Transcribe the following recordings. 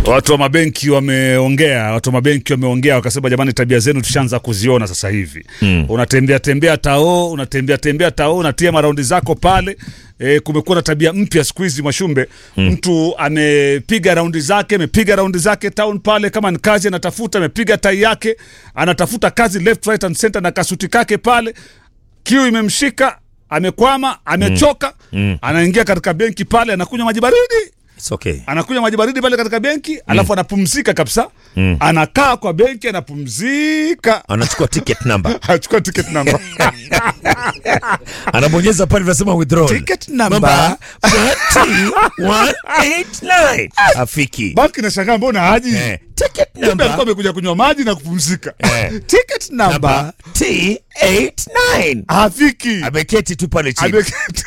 Watu wa mabenki wameongea, watu wa mabenki wameongea wakasema, jamani, tabia zenu tushaanza kuziona sasa hivi mm. Unatembea tembea tao, unatembea tembea tao, unatia maraundi zako pale e, kumekuwa na tabia mpya siku hizi Mwashumbe mm. Mtu amepiga raundi zake, amepiga raundi zake town pale, kama ni kazi anatafuta, amepiga tai yake, anatafuta kazi left right and center na kasuti kake pale, kiu imemshika, amekwama, amechoka mm. Anaingia katika benki pale, anakunywa maji baridi It's okay. anakunywa maji baridi pale katika benki alafu anapumzika kabisa mm. anakaa kwa benki anapumzika Anachukua ticket number. achukua ticket number Anabonyeza pale vinasema withdraw. ticket number Number 189. Afiki. banki nashangaa mbona haji Eh, ticket kumbe alikuwa number amekuja kunywa maji na kupumzika Eh. ticket number number T89. hafiki Ameketi tu pale chini. Ameketi.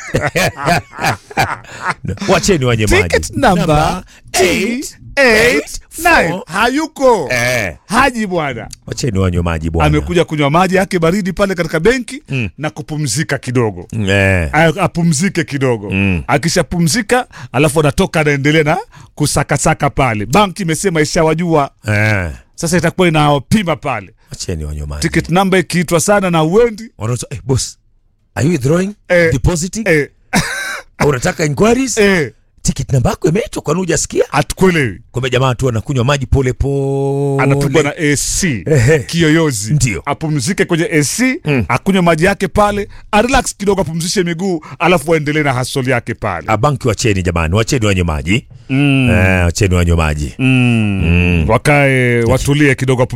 Wacheni wenye maji. ticket number 889 hayuko Eh, haji bwana wacheni wanywe maji bwana. amekuja kunywa maji yake baridi pale katika benki na kupumzika kidogo Eh. A- apumzike kidogo Mm. akishapumzika alafu anatoka anaendelea na kusakasaka pale banki imesema ishawajua Eh. sasa itakuwa inawapima pale Wacheni wanywe maji. ticket number ikiitwa sana na uendi Wanauza, eh, boss. Are you withdrawing? Eh. Depositing? eh, Au unataka inquiries? eh, Ticket namba yako imeitwa kwani hujasikia? hatukuelewi Kumbe jamaa tu anakunywa maji pole pole. anapigwa na AC Ehe. kiyoyozi Ndio. apumzike kwenye AC akunywe maji yake pale arelax kidogo apumzishe miguu alafu aendelee na hasoli yake pale Ah, banki wacheni jamani, wacheni wanywe maji. Eh, wacheni wanywe maji. wakae watulie kidogo